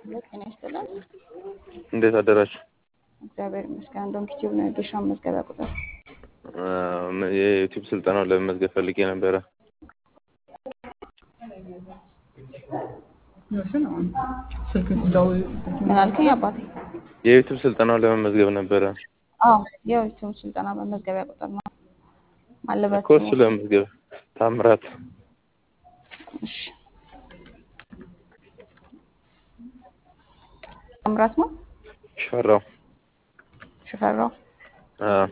ጤና ይስጥልን። እንዴት አደራችሁ? እግዚአብሔር ይመስገን። እንደውም ዩቲዩብ ነው የድርሻ መዝገቢያ ቁጥር የዩቲዩብ ስልጠናውን ለመመዝገብ ፈልጌ ነበረ። ምን አልከኝ አባቴ? የዩቲዩብ ስልጠናውን ለመመዝገብ ነበረ አዎ የዩቲዩብ ስልጠና መመዝገቢያ ቁጥር ነው። ማለበት እኮ እሱ ለመመዝገብ ታምራት እሺ ታምራት ነው ሽፈራው ሽፈራው። አዎ።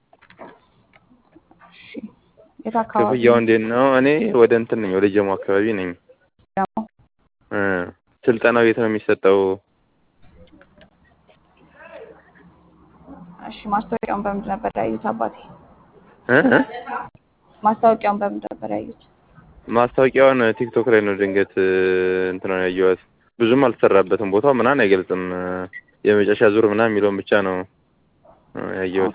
እሺ የት አካባቢ ክፍያው እንዴት ነው? እኔ ወደ እንትን ነኝ፣ ወደ ጀሞ አካባቢ ነኝ። ደግሞ? እ ስልጠናው የት ነው የሚሰጠው? እሺ ማስታወቂያውን በምንድን ነበር ያዩት አባቴ? እ እ? ማስታወቂያውን በምንድን ነበር ያዩት? ማስታወቂያውን ቲክቶክ ላይ ነው ድንገት እንትን ነው ያየኋት። ብዙም አልተሰራበትም ቦታው ምናምን አይገልጽም። የመጨረሻ ዙር ምናምን የሚለውን ብቻ ነው እ ያየሁት።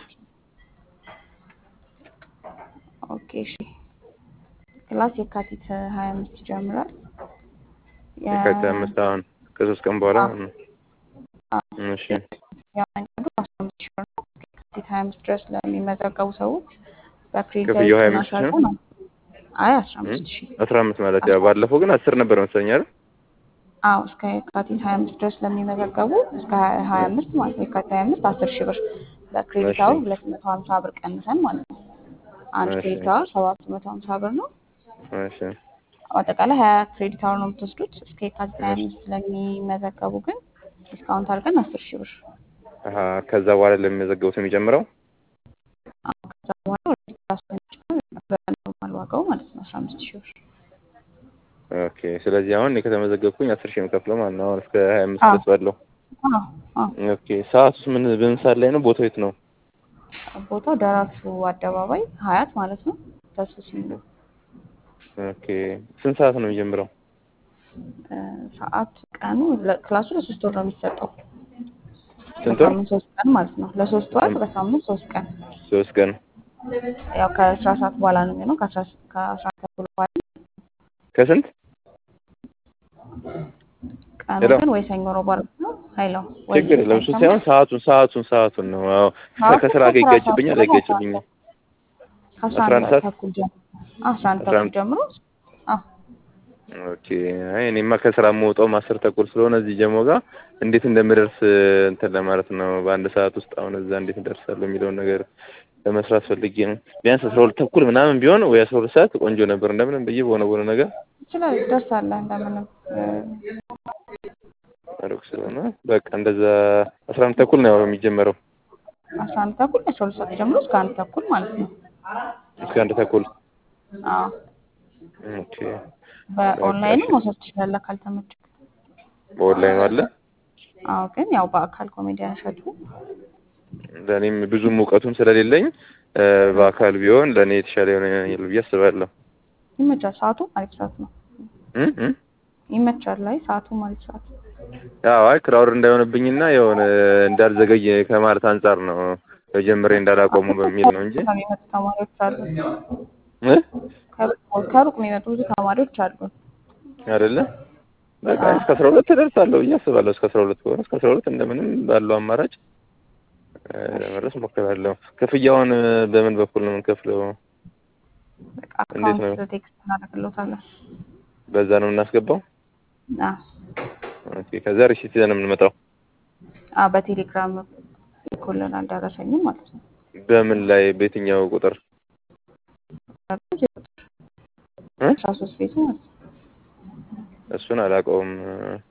ኦኬ እሺ ክላስ የካቲት ሀያ አምስት ይጀምራል። የ- የካቲት አምስት አሁን ከሶስት ቀን በኋላ አዎ። ማለት ነው። አዎ። እሺ የመንገዱ አስራ አምስት ሺህ ብር ነው። የካቲት ሀያ አምስት ድረስ ለሚመዘገቡ ሰዎች በክሬዲት ክፍያው ሀያ እና አምስት ሺህ ሻርቁ ነው? ነው። አይ አስራ አምስት ሺህ አስራ አምስት ማለት ያው ባለፈው ግን አስር ነበር መሰለኝ አይደል? አዎ እስከ የካቲት ሀያ አምስት ድረስ ለሚመዘገቡ እስከ ሀያ አምስት ማለት ነው የካቲት ሀያ አምስት አስር ሺህ ብር በክሬዲት እሺ። አወር ሁለት መቶ ሀምሳ ብር ቀንሰን ማለት ነው። አንድ እሺ። ክሬዲት አወር ሰባት መቶ ሀምሳ ብር ነው። እሺ አጠቃላይ ሀያ ክሬዲት አወር ነው የምትወስዱት። እስከ የካቲት ሀያ እሺ። አምስት ለሚመዘገቡ ግን ዲስካውንት አድርገን አስር ሺህ ብር አሀ ከዛ በኋላ ለሚመዘገቡት የሚጨምረው አዎ፣ ከዛ በኋላ ወደ ክላስ በሚጨምር በኖርማል ዋጋው ማለት ነው አስራ አምስት ሺህ ብር ኦኬ። ስለዚህ አሁን እኔ ከተመዘገብኩኝ አስር ሺህ የምከፍለው ማለት ነው። አሁን እስከ ሀያ አምስት አዎ። ድረስ ባለው አዎ አዎ ኦኬ። ሰዓቱስ ምን በምን ሰዓት ላይ ነው? ቦታው የት ነው? ቦታው ደራርቱ አደባባይ ሀያት ማለት ነው። ተሱ ሲሉ ኦኬ። ስንት ሰዓት ነው የሚጀምረው? እ፣ ሰዓት ቀኑ ለ- ክላሱ ለሶስት ወር ነው የሚሰጠው። ስንት ወር? በሳምንት ሶስት ቀን ማለት ነው። ለሶስት ወር በሳምንት ሶስት ቀን ሶስት ቀን። ያው ከአስራ ሰዓት በኋላ ነው የሚሆነው። ከአስራ ከአስራ አንድ ተኩል በኋላ ከስንት ቀኑ ሄሎ። ግን ወይ ሰኞ ረቡዕ ዓርብ ነው። ሀይሎ ወይ ችግር የለም። እሱ አይሰማም? ሳይሆን ሰዓቱን ሰዓቱን ሰዓቱን ነው። አዎ ሰዓቱ ከስራ ጋር ከአስራ ይጋጭብኛል ሰዓት አይጋጭብኝም? ከአስራ አስራ አንድ አንድ ሰዓት ተኩል ጀምሮ አስራ አንድ አስራ ተኩል አንድ ጀምሮ አዎ ኦኬ። አይ እኔማ ከስራ የምወጣው አስር ተኩል ስለሆነ እዚህ ጀሞ ጋር እንዴት እንደምደርስ እንትን ለማለት ነው። በአንድ ሰዓት ውስጥ አሁን እዛ እንዴት እደርሳለሁ የሚለውን ነገር ለመስራት ፈልጌ ነው። ቢያንስ አስራ ሁለት ተኩል ምናምን ቢሆን ወይ አስራ ሁለት ሰዓት ቆንጆ ነበር። እንደምንም ብዬ በሆነ በሆነ ነገር ይችላል ትደርሳለህ። እንደምንም እ፣ ሩቅ ስለሆነ በቃ እንደዛ አስራ አንድ ተኩል ነው የሚጀመረው አስራ አንድ ተኩል አስራ ሁለት ሰዓት ጀምሮ እስከ አንድ ተኩል ማለት ነው። እስከ አንድ ተኩል አዎ ኦኬ። በኦንላይንም መውሰድ ትችላለህ ካልተመቸህ። በኦንላይን አለ። አዎ ግን ያው በአካል ኮሜዲያን እሸቱ ለእኔም ብዙም እውቀቱም ስለሌለኝ እ፣ በአካል ቢሆን ለእኔ የተሻለ ይሆናል ብዬ አስባለሁ። ይመቻል። ሰዓቱ አሪፍ ሰዓት ነው። እ እ ይመቻል ላይ ሰዓቱ አሪፍ ሰዓት ያው አይ ክራውድ እንዳይሆንብኝና የሆነ እንዳልዘገይ ከማለት አንጻር ነው መጀመሪያ እንዳላቆሙ በሚል ነው እንጂ የሚመጡ ተማሪዎች አሉ። እ ከሩቅ ከሩቅ የሚመጡ ብዙ ተማሪዎች አሉ። አይደለ በቃ እስከ አስራ ሁለት እደርሳለሁ ብዬ አስባለሁ። እስከ አስራ ሁለት ከሆነ እስከ አስራ ሁለት እንደምንም ባለው አማራጭ እ፣ ለመድረስ እሞክራለሁ። ክፍያውን እ፣ በምን በኩል ነው የምንከፍለው? በቃ እንዴት ነው? አካውንት ቴክስት እናደርግልዎታለን። በዛ ነው የምናስገባው? አዎ ኦኬ። ከዛ ሪሲት ይዘን ነው የምንመጣው። አዎ በቴሌግራም ልኮልናል ደረሰኝም ማለት ነው። በምን ላይ በየትኛው ቁጥር እ? አስራ ሶስት ቤቱ ማለት ነው። እሱን አላውቀውም እ፣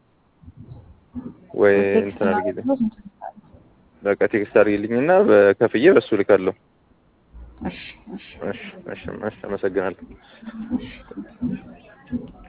ወይ ቴክስት እንትን አድርጊልኝ። እናደርግልዎት እንትን እንላለን። በቃ ቴክስት አድርጊልኝና በከፍዬ በሱ ልካለሁ። እሺ እሺ እሺ እሺ፣ እሺ አመሰግናለሁ። እሺ